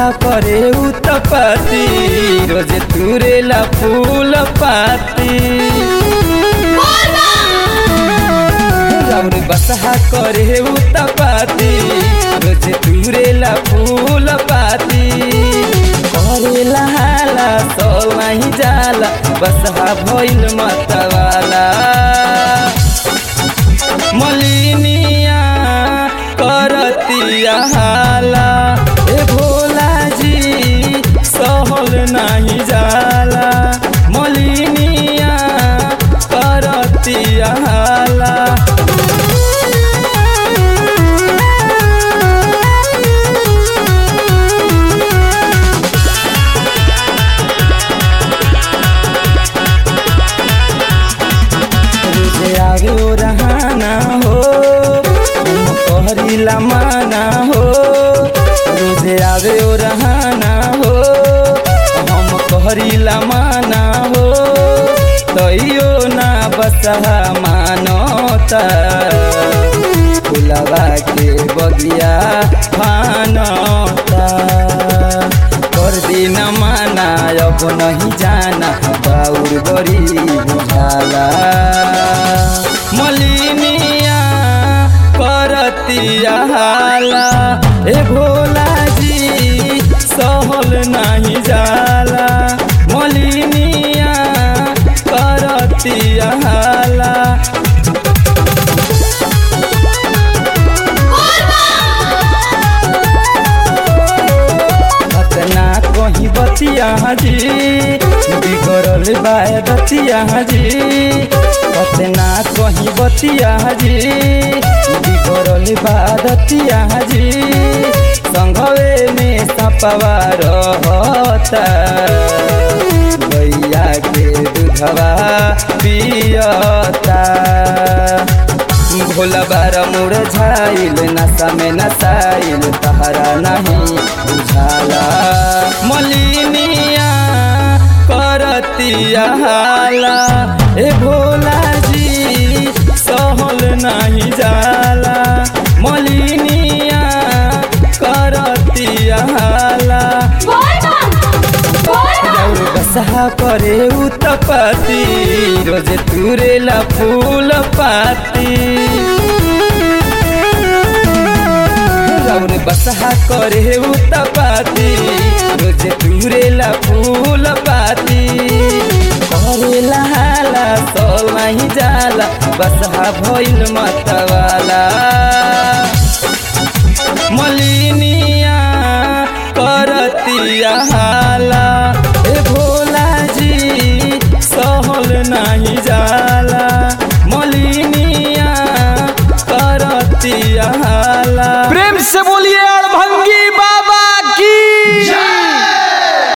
बसहा करे उतपति रोज तुरेला फूल पाती राउर बसहा करे उतपति रोज तुरेला फूल पाती करेला हाला sol नहीं जाला बसहा भइल मतवाला मलिनिया करतिया हाला ए भोला जी सहल नहीं जाला मलिनिया करतिया हाला रोजे आगे ओ रहाना हो हम कहरीला माना हो रोजे आगे ओ रहाना हो हम कहरीला माना हो तैयो ना बसहा मानता फुलवा के बगिया फानता कर दिन माना अब नहीं जाना बाउर बड़ी बुझाला मलिनिया करतिया हाला ए भोला जी सहल नहीं जाला मलिनिया करतिया हाला अपना कहीं बतिया जी बिगड़ल बाय बतिया जी अपना कहीं बतिया जी बिगड़ल बादतिया जी संघवे में सपवा रहता गैया के दूधवा पियता भोला बार मुरझाइल नशा में नसाइल तहरा नहीं बुझाला मलिनिया करतिया हाला ए भोला जी सहल नहीं जाला मलिनिया करतिया हाला राउर बसहा करे उतपति रोज तुरेला फूल पाती राउर बसहा करे उतपति रोज तुरेला फूल पाती करेला हाला sol नहीं जाला बसहा भइल मतवाला मलिनिया करतिया हाला ए भोला जी सहल नहीं जा